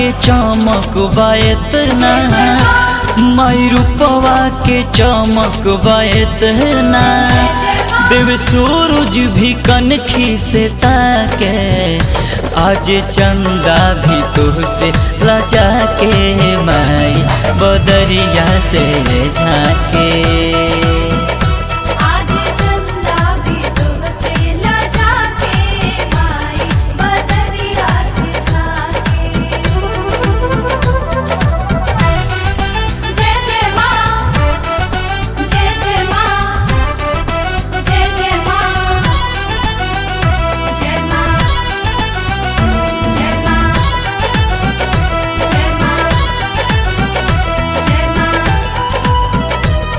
के चमक बतना माई रूपवा के चमक बतना देव सूरज भी कनखी से ताके आज चंदा भी तुझसे लजा के माई बदरिया से झाके आज चंदा भी तुमसे लजा के माई बदरिया से झाके जय जय माँ जय जय माँ जय जय माँ जय माँ जय माँ जय माँ जय माँ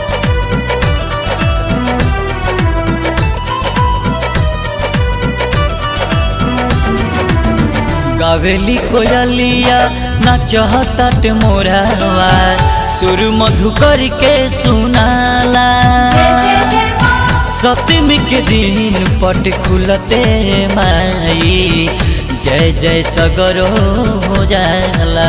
गावेली कोयलिया नाचताट मोरावा सुर मधु करके सुनाला जय जय जय माँ सप्तमी के दिन पट खुलते माई जय जय सगरो हो जाला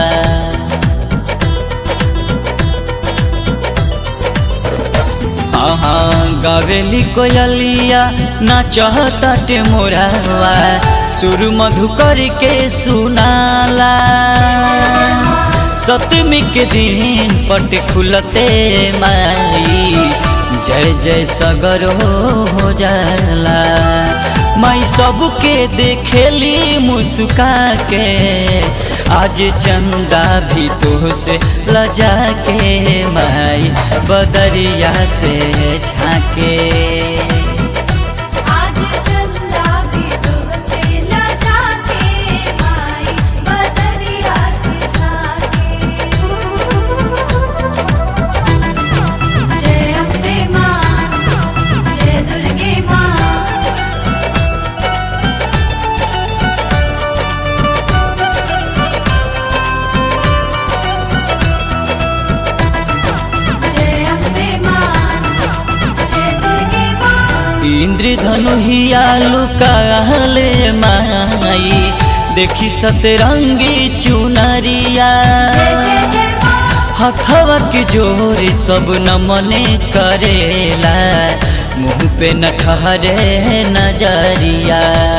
हाँ गावेली कोयलिया नाचताट मोरावा सुर मधु करके सुनाला सप्तमी के दिन पट खुलते माई जय जय सगर हो जाला माई सबके देखेली मुस्का के आज चंदा भी तुझसे लजा के माई बदरिया से झाके आज चंदा भी तुमसे लजा के माई बदरिया से झाके जय अम्बे माँ जय दुर्गे माँ जय अम्बे माँ जय दुर्गे माँ इंद्रधनु हिया लुकाले माई देखी सतरंगी चुनरिया जय जय जय माँ हथवा के जोर सब नमने करेला मुंह पे न ठहरे नजरिया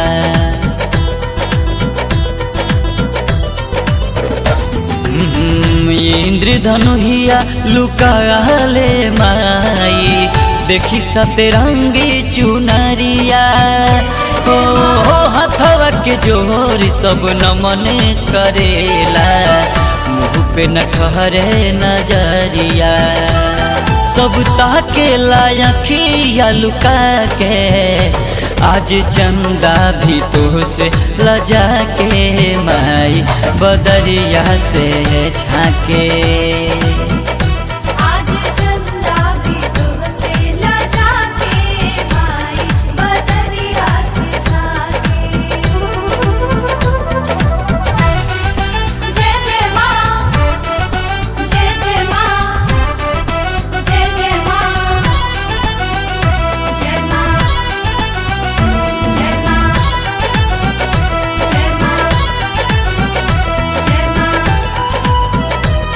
हम्म, इंद्रधनु हिया लुकाले माई देखी सतरंगी चुनरिया ओ हो हथवा के जोर सब नमने करेला मुँह पे न ठहरे नजरिया सब ताके लायखिया लुका के आज चंदा भी तुझसे लजा के माई बदरिया से झाके आज चंदा भी तुमसे लजा के माई बदरिया से झाके जय जय माँ जय जय माँ जय जय माँ जय माँ जय माँ जय माँ जय माँ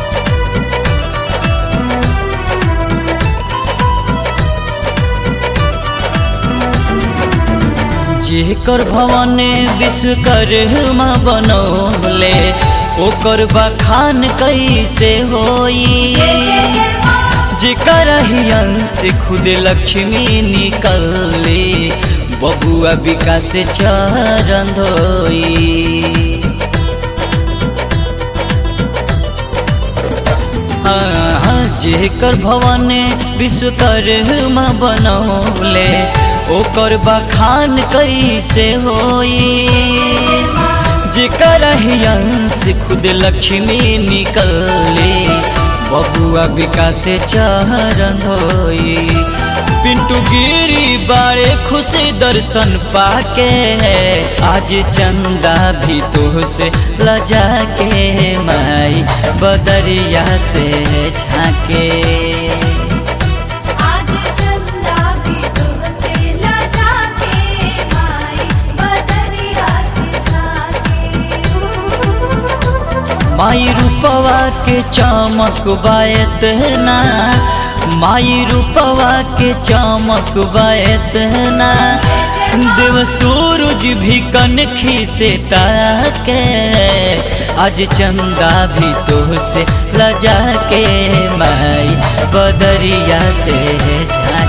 जेकर भवन विश्वकर्मा बनौले ओकर बखान कैसे होई जय जय जय माँ जेकर ही अंश खुद लक्ष्मी निकले बबुआ विकास चरण धोई हाँ, जेकर भवन विश्वकर्मा बनौले ओकर बखान कैसे होई जेकर ही अंश खुद लक्ष्मी निकले बबुआ विकास चरण धोई पिंटू गिरी बारे खुशी दर्शन पाके आज चंदा भी तुझसे लजा के माई बदरिया से झाके आज चंदा भी तुमसे लजा के माई बदरिया से झाके माई रूपवा के चमक बायत ना माई रूपवा के चमक बायत ना देव सूरज भी कनखी से ताके आज चंदा भी तो से लजा के माई बदरिया से झाके